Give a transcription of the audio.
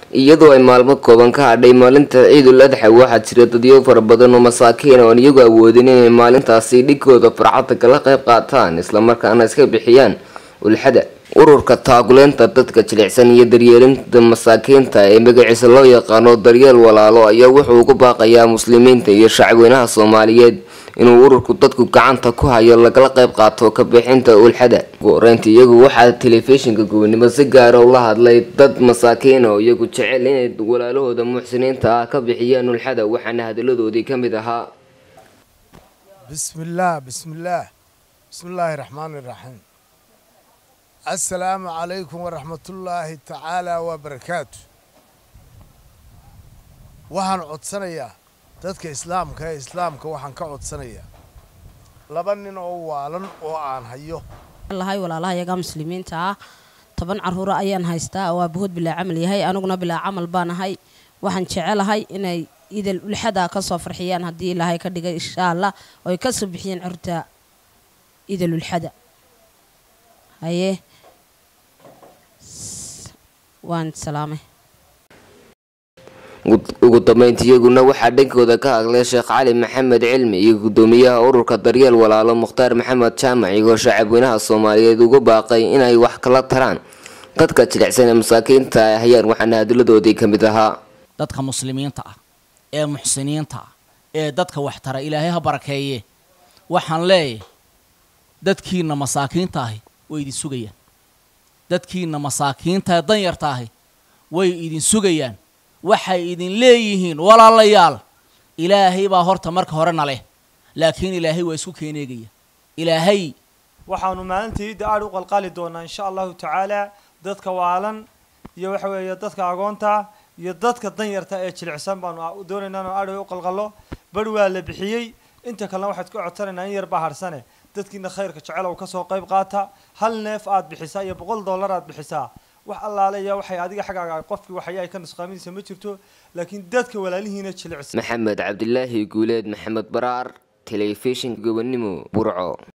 iyadoo ay maalmo kooban ka hadhay maalinta ciidul adxa waxaa jira dadyo fara badan oo masaakiin oon iyagu awoodin inay maalintaasi dhigkooda farxadda kala qayb qaataan islamarkaana iska bixiyaan ulxada ururka taakuleynta dadka jilicsan iyo daryeelinta masaakiinta ee magaciisa loo yaqaano daryeel walaalo ayaa wuxuu ugu baaqayaa muslimiinta iyo shacweynaha soomaaliyeed inuu ururku dadku gacanta ku hayo lagala qayb qaato ka bixinta ulxada ugu horeynta iyagu waxaa telefishinka gobonimo si gaara ula hadlay dad masaakiin oo iyagu jecel inay walaalahooda muxsiniinta ah ka bixiyaan ulxada waxaana hadalladoodii ka mid ahaa bismillaah bismillaah bismillaahi raxmaani raxiim assalaamu calaykum waraxmatullaahi tacaala wabarakaatu waxaan codsanayaa dadka islaamka ee islaamka waxaan ka codsanayaa laba nin oo waalan oo aan hayo lahay walaalaha iyagaa muslimiinta ah toban caruura ayaan haystaa oo aabahood bilaa camal yahay aniguna bilaa camal baan ahay waxaan jecelahay inay idal ulxada ka soo farxiyaan haddii ilaahay ka dhigay insha allah oo ay ka soo bixiyeen curta idal ulxada haye waan salaamay ugu dambeynta iyaguna waxaa dhankooda ka hadlay sheekh cali maxamed cilmi iyo gudoomiyaha ururka daryeel walaalo mukhtaar maxamed jaamac iyagoo shacabweynaha soomaaliyeed ugu baaqay inay wax kala taraan dadka jilicsan ee masaakiinta ay hayaan waxaana hadiladoodii ka mid ahaa dadka muslimiinta ah ee muxsiniinta ah ee dadka wax tara ilaahay ha barakeeye waxaan leeyahay dadkiina masaakiinta ahi way idin sugayaan dadkiina masaakiinta ee danyarta ahi way idin sugayaan waxay idin leeyihiin walaalayaal ilaahay baa horta marka horena leh laakiin ilaahay waa isku keeneegaya ilaahay waxaanu maalintii idda aad u qalqali doonaa insha allahu tacaala dadka waalan iyo waxa weeye dadka agoonta iyo dadka danyarta ee jilicsan baanu doonaynaa inuu aad u qalqalo bar waa la bixiyey inta kalena waxaad ka codsanaynaa in yar baa harsane dadkiina khayrka jecel oo kasoo qayb qaata hal neef aad bixisaa iyo boqol dollar aad bixisaa wax allaaleya waxay adiga xaggaaga qofkii waxay ka nusqaaminaysa ma jirto laakiin dadka walaalihiina jilicsan maxamed cabdilaahi guuleed maxamed baraar telefishinka gobonimo burco